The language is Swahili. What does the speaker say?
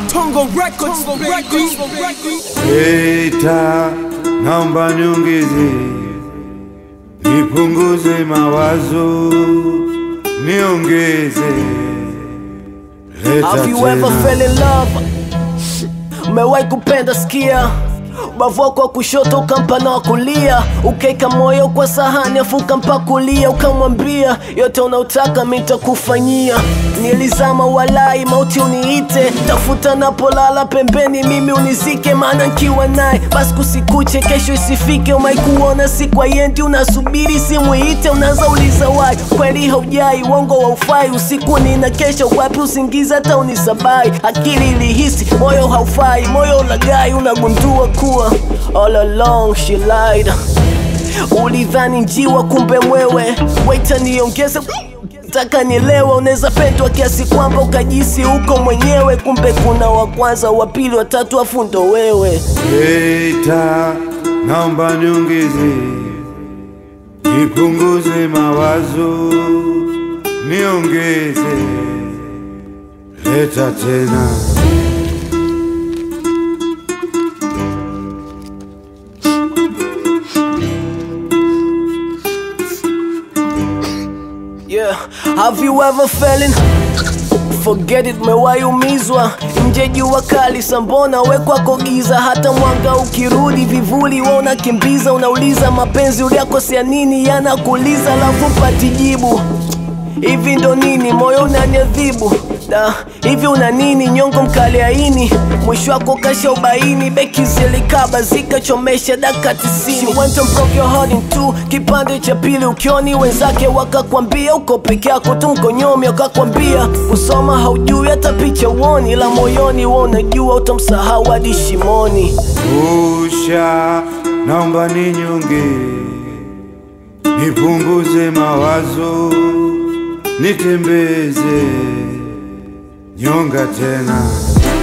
Tongo Records, baby. Eta, naomba niongeze, nipunguze mawazo, niongeze, leta Have you ever tena. fell in love? Umewahi kupenda sikia ubavu wako wa kushoto ukampa na wa kulia ukaeka moyo kwa sahani afu ukampa kulia ukamwambia yote unaotaka mi nitakufanyia nilizama walai mauti uniite tafuta napolala pembeni mimi unizike maana nkiwa naye basi kusikuche kesho isifike umaikuona siku ayendi unasubiri simu iite unaanza uliza wai kweli haujai uongo wa ufai usiku nina kesho wapi usingizi hata unisabai akili ilihisi moyo haufai moyo ulagai unagundua kuwa all along she lied ulidhani njiwa kumbe mwewe waita niongeze taka nielewa unaweza pendwa kiasi kwamba ukajisi huko mwenyewe kumbe kuna wa kwanza wa pili watatu afu ndo wewe Eta, naomba niongeze, nipunguze mawazo, niongeze, leta tena. Yeah, have you ever fallen? Forget it, mewahi umizwa nje jua kali sambona we kwako giza, hata mwanga ukirudi vivuli we unakimbiza, unauliza mapenzi uliakosea nini, yanakuuliza lafu pati jibu hivi ndo nini moyo unaniadhibu da hivi una nini nyongo mkali aini mwisho wako kasha ubaini beki zilikaba zikachomesha daka tisini She went and broke your heart in two kipande cha pili ukioni wenzake wakakwambia uko peke yako tu mkonyomi wakakwambia usoma haujui hata picha uoni ila moyoni wa unajua utamsahau hadi shimoni Usha, naomba ninyonge, nipunguze mawazo, nitembeze nyonga tena.